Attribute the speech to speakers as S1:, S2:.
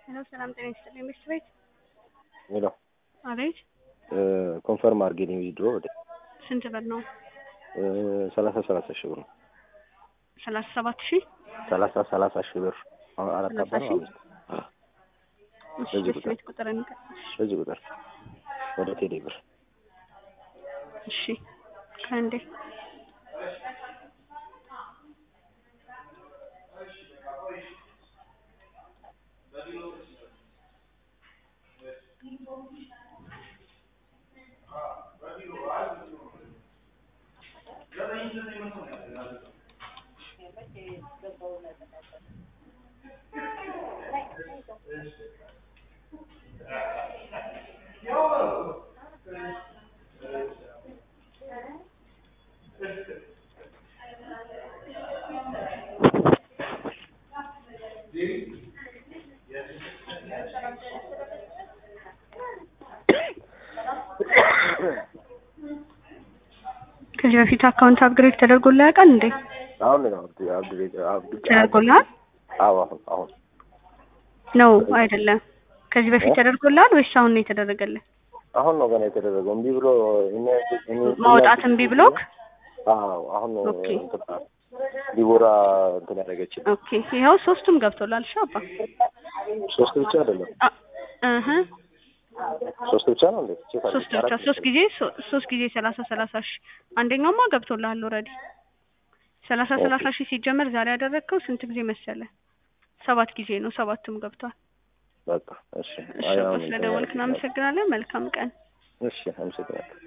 S1: ሄሎ ሰላም ጤና ይስጥልኝ ሚስት ቤት
S2: ሄሎ
S1: አቤት
S2: ኮንፈርም አድርጌልኝ ዊዝድሮ ወደ
S1: ስንት ብር ነው
S2: ሰላሳ ሰላሳ ሺህ ብር ነው።
S1: ሰላሳ ሰባት ሺህ
S2: ሰላሳ ሰላሳ ሺህ ብር አሁን አራት
S1: ሰላሳ
S2: አባ ነው
S1: ሺህ?
S2: አምስት
S1: እሺ
S2: በዚህ
S1: ሚስት
S2: ቁጥር።
S1: ቤት ቁጥር እንቀ-
S2: በዚህ ቁጥር ወደ ቴሌ ብር
S1: እሺ ከእንዴ ከዚህ በፊት አካውንት አፕግሬድ ተደርጎልህ ያውቃል እንዴ?
S2: አሁን ነው አብዱ አብዱ አብዱ
S1: ተደርጎልሃል
S2: አዎ አሁን አሁን
S1: ነው አይደለም? ከዚህ በፊት ተደርጎልሃል ወይስ አሁን ነው የተደረገልህ?
S2: አሁን ነው ገና የተደረገው እምቢ ብሎ እኔ እኔ
S1: ማውጣት እምቢ ብሎክ?
S2: አዎ አሁን ነው
S1: ኦኬ።
S2: እንትን ዲቦራ እንትን ያደረገችኝ
S1: ኦኬ ይኸው ሶስቱም ገብቶላል። እሺ አባ
S2: ሶስት ብቻ አይደለም
S1: አ- እህ
S2: ሶስት ብቻ ነው እንዴ ቼክ አድርጌ
S1: ሶስት ብቻ
S2: አራት
S1: ሶስት ጊዜ ሶ- ሶስት ጊዜ ሰላሳ ሰላሳ ሺህ አንደኛውማ ገብቶልሃል ኦልሬዲ ሰላሳ
S2: ኦኬ።
S1: ሰላሳ ሺህ ሲጀመር ዛሬ ያደረግከው ስንት ጊዜ መሰለ? ሰባት ጊዜ ነው። ሰባቱም ገብቷል።
S2: በቃ እሺ
S1: እሺ
S2: አይ
S1: አባ
S2: አሁን
S1: ስለደወልክ እናመሰግናለን። መልካም ቀን።
S2: እሺ አመሰግናለሁ